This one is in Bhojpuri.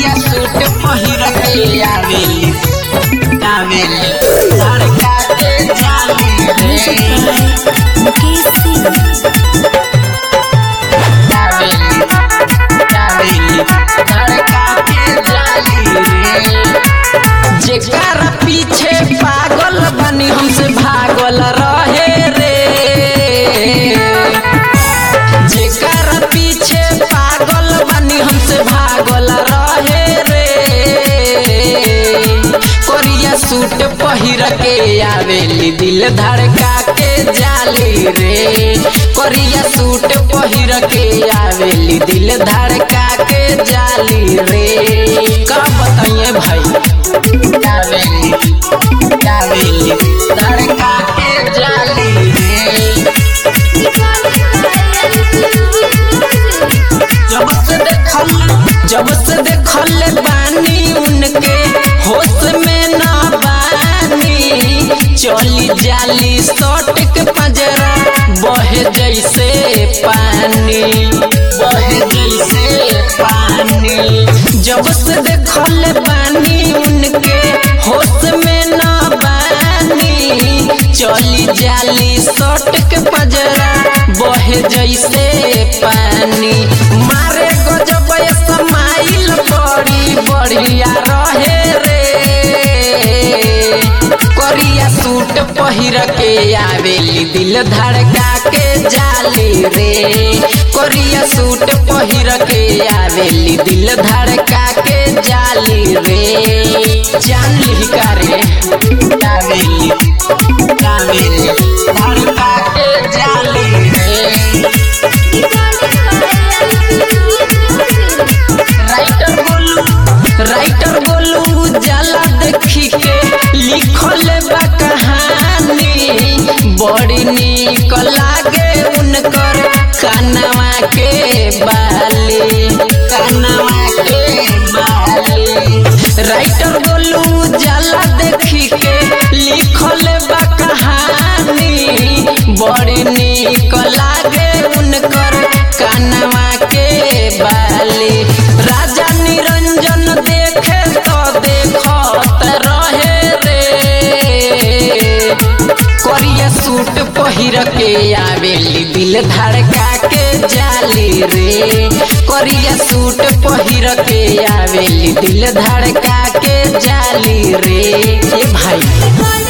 करिया सूट पहिर के आवेली आवेली धड़का के जाली रे मुकेश सिंह आवेली आवेली धड़का के जाली रे जेकर पीछे पागल बनी हमसे भागल रहे रे जेकर पीछे पागल बनी हमसे भागल रहे रे कोरिया सूट पहिर के आवेली दिल धड़का के जाली रे कोरिया सूट पहिर के आवेली दिल धड़का के जाली रे का बताइए भाई आवेली आवेली धड़का के जाली रे जब से देखल जब से देखल बानी उनके होश में ना बानी चली जाली सट के पंजरा बहे जैसे पानी बहे जैसे पानी जब से देखल बानी उनके होश में ना बानी चली जाली सट के पंजरा बहे जैसे पानी मारे गजब समाइल बड़ी बढ़िया रहे रे करिया सूट पहिर के आवेली दिल धड़का के जाली रे करिया सूट पहिर के आवेली दिल धड़का के जाली रे जान ली का रे आवेली आवेली धड़का के जाली रे राइटर बोलू राइटर बोलू जाला देखी के लिखल बा कहानी बड़ी निक लागे उनकर कनवा के बाली कनवा के बाली राइटर बोलू जाला देखी के लिखल बा कहानी बड़ी निक लागे उनकर कनवा के बाली राजा निरंजन देखे तो देखत रहे रे करिया सूट पहिर के आवेली दिल धड़का के जाली रे करिया सूट पहिर के आवेली दिल धड़का के जाली रे ये भाई